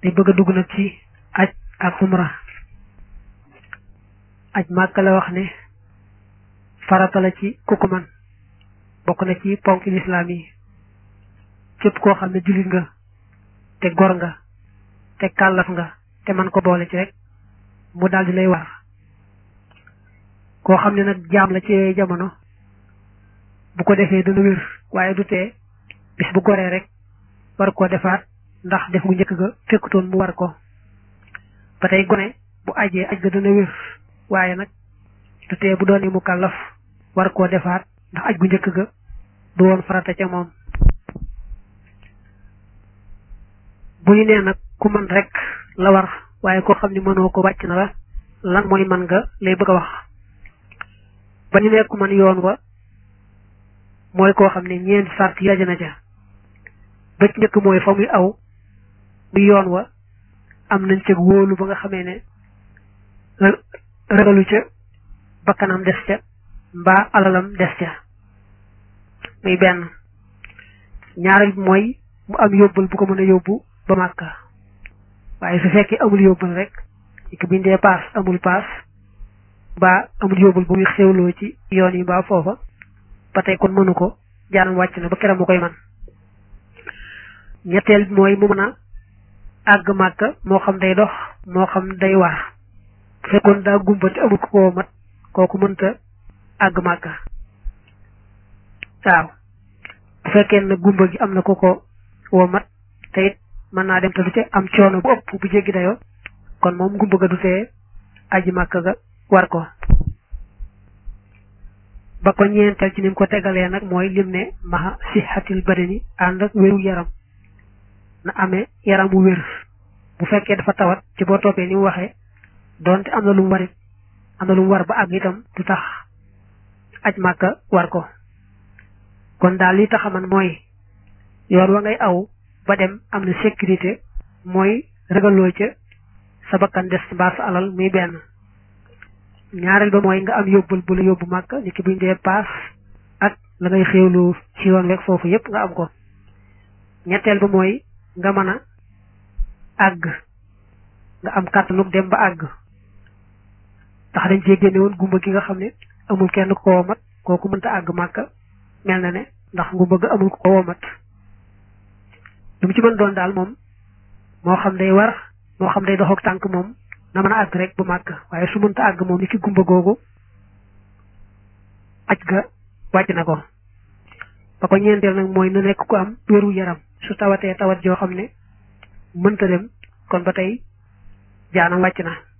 day bëgg a dugg nag ci aj ak umra aj màkk la wax ne farata la ci ku ko man bokk na ci ponk lislaam yi képp koo xam ne jullit nga te gor nga te kàllaf nga te man ko boole ci rek mu daldi lay war koo xam ne nag jaam la ci jamono bu ko defee dana wér waaye du tee bis bu goree rek war koo defaat ndax def gu njëkk ga fekkutoon mu war ko ba tey gone bu ajee aj ga dana wér waaye nag du tee bu doonee mu kàllaf war koo defaat ndax aj gu njëkk ga du woon farata ca moom bu ñu nee nag ku mën rek la war waaye koo xam ne mënoo ko wàcc na la lan mooy man nga lay bëgg a wax ba ñu nekk man yoon wa mooy koo xam ne ñeenti sart yi daje na ca ba ci njëkk mooy fa muy aw muy yoon wa am nañ ca wóolu ba nga xamee ne ragalu ca bakkanam des ca mbaa alalam des ca muy benn ñaareel bi mooy mu am yóbbal bu ko mën a yóbbu ba màkka waaye su fekkee amul yóbbal rek ci bindee paas amul paas mbaa amul yóbbal bu muy xewloo ci yoon yi mbaa foofa ba tey kon mënu ko jaanam wàcc na ba keram mu koy man ñetteel bi mooy mu mën a àgg màkka moo xam day dox moo xam day war bu fekkoon daa gumba te amul ko koo mat kooku mënta àgg màkka waaw bu fekkee ne gumba gi am na ko ko woo mat te it mën naa dem te du ca am coono bu ëpp bu jéggi dayoo kon moom gumba ga du tee aji màkka ga war ko ba ko ñeenteel ci ni mu ko tegalee nag mooy lim ne maxa sixatil badani ànd ak wéru yaram na amee yaram bu wér bu fekkee dafa tawat ci boo toppee ni mu waxee doonte am na lu mu warit am na lu mu war ba àgg itam du tax aj màkka war ko kon daal li taxaman mooy yoon wa ngay aw ba dem am na sécurité mooy ragaloo ca sa bakkan des mbaa sa alal muy benn ñaareel ba mooy nga am yóbbal bu la yóbbu màkk ni ki buñ dee paas ak la ngay xéewlu ci yoon weeg foofu yépp nga am ko ñetteel ba mooy nga mën a àgg nga am kàttanug dem ba àgg ndax dañ cee génne woon gumba gi nga xam ne amul kenn ko womat kooku mënta àgg màkk mel na ne ndax gumba ga amul ko womat lu mu ci mën doon daal moom moo xam day war moo xam day dox ak tànk moom na mën a àgg rek bu màgg waaye su mënta àgg moom ni ki gumba googu aj ga wàcc na ko ba ko ñeenteel nag mooy na nekk ku am wéru yaram su tawatee tawat joo xam ne mënta dem kon ba tey jaanam wàcc na